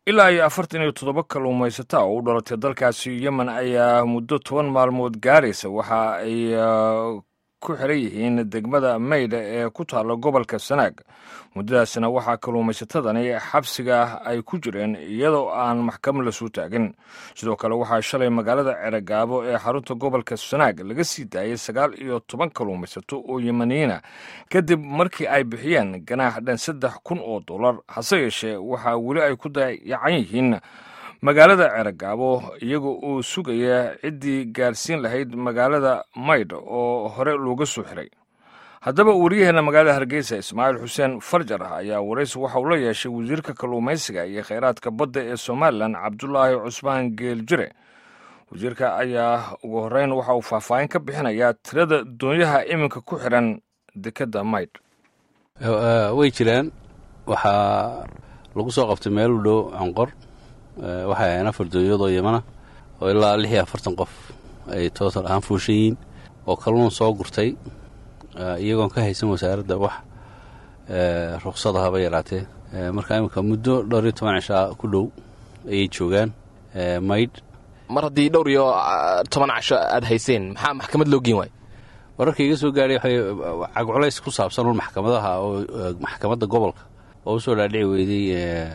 ilaa iyo afartan iyo toddoba kalluumaysata oo u dhalatay dalkaasi yemen ayaa muddo toban maalmood gaaraysa waxa ay ku xiran yihiin degmada maydha ee ku taalla gobolka sanaag muddadaasna waxaa kalluumaysatadani xabsiga ay ku jireen iyadoo aan maxkamad la soo taagin sidoo kale waxaa shalay magaalada ceragaabo ee xarunta gobolka sanaag laga sii daayay sagaal iyo toban kalluumaysato oo yemaniyiina kadib markii ay bixiyeen ganaax dhan saddex kun oo dollar hase yeeshee waxaa weli ay ku dayacan yihiin magaalada ceragaabo iyaga oo sugaya ciddii gaarsiin lahayd magaalada maydh oo hore looga soo xiray haddaba wariyaheenna magaalada hargeysa ismaaciil xuseen farjar ayaa waraysi waxa uu la yeeshay wasiirka kalluumaysiga iyo kheyraadka badda ee somalilan cabdulaahi cusmaan geeljire wasiirka ayaa ugu horreyn waxa uu faahfaahin ka bixinayaa tirada doonyaha iminka ku xiran dekedda maydh way jiraan waxaa lagu soo qabtay meel u dhow conqor waxay ahayn afar doonyadoo yamana oo ilaa lix iyo afartan qof ay tootal ahaan fuushan yihiin oo kalluun soo gurtay iyagoon ka haysan wasaaradda wax ruksada haba yaraatee marka iminka muddo dhowr iyo toban cishaa ku dhow ayay joogaan maydh mar haddii dhowr iyo toban casho aad hayseen maxaa maxkamad loo geen waayo wararka iga soo gaadhay waxay cagculays ku saabsan un maxkamadaha oo maxkamadda gobolka oo usoo dhaadhici weyday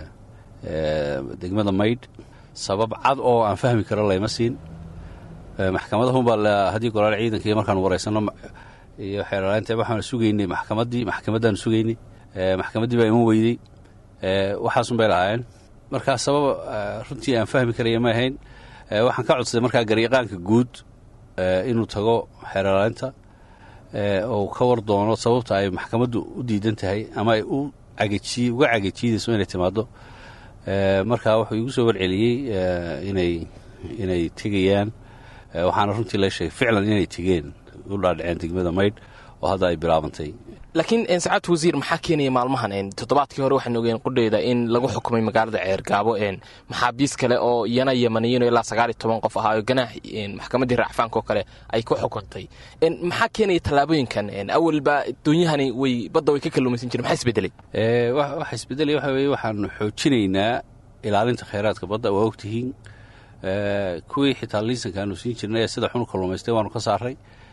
degmada maydh sabab cad oo aan fahmi karo layma siin maxkamadahunbaa haddii golaal ciidanka iyo markaan waraysanno iyo xeeralaanta waxaan sugaynay maxkamaddii maxkamaddaanu sugaynay maxkamaddii baa iman weydey waxaasun bay lahaayeen markaa sabab runtii aan fahmi karaya ma ahayn waxaan ka codsaday markaa garyaqaanka guud inuu tago xeeralaanta oo ka war doono sababta ay maxkamaddu u diidan tahay ama ay u cagajiy uga cagajiidayso inay timaaddo markaa wuxuu igu soo warceliyey inay inay tegayaan waxaana runtii la sheegay ficlan inay tegeen u dhaadhaceen degmada maydh oo hadda ay bilaabantay laakiin sacaadta wasiir maxaa keenaya maalmahan toddobaadkii hore waxaan ogeen qudheyda in lagu xukumay magaalada ceergaabo maxaabiis kale oo iyana yamaniyiino ilaa sagaal iyo toban qof ahaayo ganaax maxkamaddii raacfaanka oo kale ay ku xukuntay maxaa keenaya tallaabooyinkan awalba doonyahani way badda way ka kalluumaysan jireen maxaa isbedelay waxa isbedelay waxa weeye waxaanu xoojinaynaa ilaalinta khayraadka badda waa ogtihiin kuwii xitaa liisanka aanu siin jirnay ee sida xunu kalluumaystay waanu ka saaray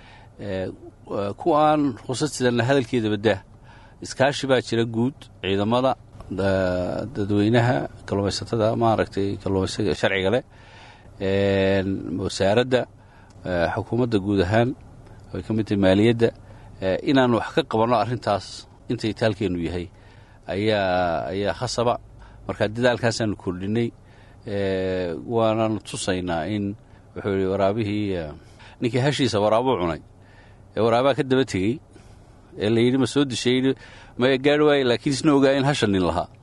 kuwa aan ruqsad sidanna hadalkeeda baddaa iskaashi baa jira guud ciidamada dadweynaha kalluumaysatada maaragtay kalluumaysaga sharciga leh wasaaradda xukuumadda guud ahaan ay ka mid tahay maaliyadda inaanu wax ka qabanno arrintaas inta itaalkeennu yahay ayaa ayaa khasaba marka dadaalkaasaanu kordhinay waanaanu tusaynaa in wuxuu yihi waraabihii ninkii hashiisa waraabuu cunay ee waraabaa ka daba tegey ee la yidhi ma soo dishay ma gaari waaye laakiin isna ogaa in hasha nin lahaa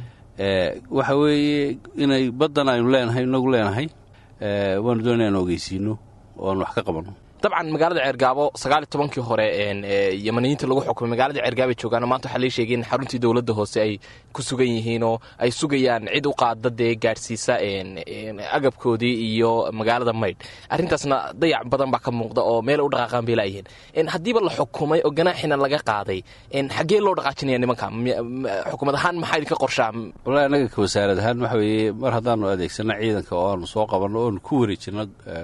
waxa weeye inay baddan aynu leenahay inagu leenahay waanu doona inaan ogeysiino oo aan wax ka qabanno dabcan magaalada ceergaabo sagaal iyo tobankii hore yamaniyiinta lagu xukumay magaalada ceergaabay joogaan maanta waxaa lai sheegay in xaruntii dowladda hoose ay ku sugan yihiin oo ay sugayaan cid u qaada dee gaadhsiisa agabkoodii iyo magaalada maydh arrintaasna dayac badan baa ka muuqda oo meel u dhaqaaqaan bay laayihiin haddiiba la xukumay oo ganaaxina laga qaaday xaggee loo dhaqaajinaya nimanka xukumad ahaan maxaa idinka qorshaa wallahi annaga ka wasaarad ahaan waxa weeye mar haddaanu adeegsano ciidanka oo aanu soo qabanno oonu ku wareejinno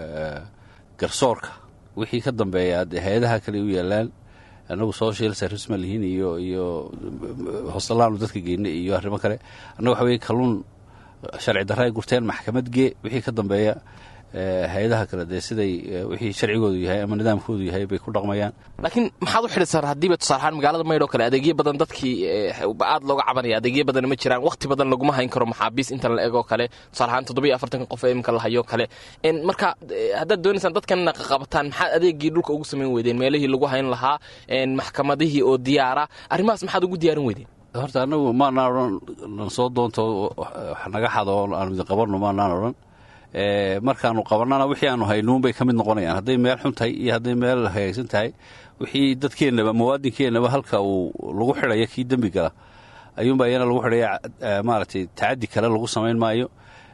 garsoorka wixii ka dambeeya hay-adaha kale u yaalaan annagu social service ma lihiin iyo iyo hoosalaanu dadka geynay iyo arrimo kale annaga waxa weye kalluun sharci darra ay gurteen maxkamad gee wixii ka dambeeya hay-adaha kale dee siday wixii sharcigoodu yahay ama nidaamkoodu yahay bay ku dhaqmayaan laakiin maxaad u xidhisaa haddiiba tusaalahaan magaalada maydh oo kale adeegyo badan dadkii aad looga cabanaya adeegyo badan ma jiraan wakhti badan laguma hayn karo maxaabiis intan la egoo kale tusaalahaan toddobiyo afartanka qof ee iminka la hayoo kale marka haddaad doonaysaan dadkanna qaqabataan maxaad adeegii dhulka ugu samayn weydeen meelihii lagu hayn lahaa maxkamadihii oo diyaara arrimahaas maxaad ugu diyaarin weydeen horta annagu maanaan odhan nan soo doonto wax naga xado oo aanu idin qabanno maanaan odhan markaanu qabannana wixii aanu haynuunbay ka mid noqonayaan hadday meel xun tahay iyo hadday meel hagaagsan tahay wixii dadkeennaba muwaadinkeennaba halka uu lagu xidhaya kii dembi gala ayuunba iyana lagu xidhaya maaragtay tacaddi kale lagu samayn maayo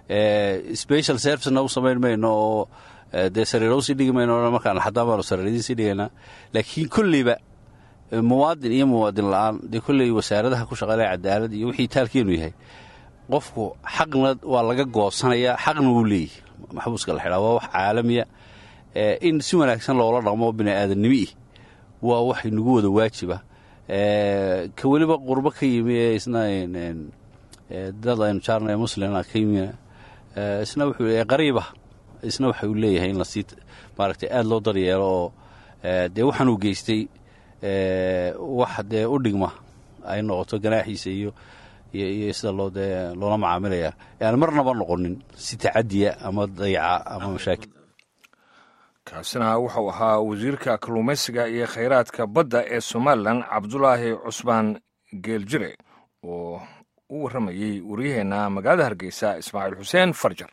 special servicena u samayn mayno oo dee sariiro usii dhigi mayno markaan xataa baanu sariiradiin sii dhigaynaa laakiin kolleyba muwaadin iyo muwaadin la-aan dee kolley wasaaradaha ku shaqeelaya cadaalad iyo wixii taalkeenu yahay qofku xaqna waa laga goosanayaa xaqna wuu leeyahy maxbuuska la xidhaa waa wax caalamiya in si wanaagsan loola dhaqmo bini aadamnimiih waa wax inagu wada waajiba ka weliba qurbo ka yimi ee isna dad aynu jaarna ee muslima ka yimi isna wuxuu qariiba isna waxa uu leeyahay in lasii maaragtay aada loo daryeelo oo dee waxaan uu geystay wax dee u dhigma ay noqoto ganaaxiisa iyo iyo sida loo dee loola macaamilaya aan marnaba noqonin si tacadiya ama dayaca ama mashaakil kaasina wuxuu ahaa wasiirka kalluumaysiga iyo khayraadka badda ee somalilan cabdulaahi cusmaan geeljire oo u warramayey waryaheenna magaalada hargeysa ismaaciil xuseen farjar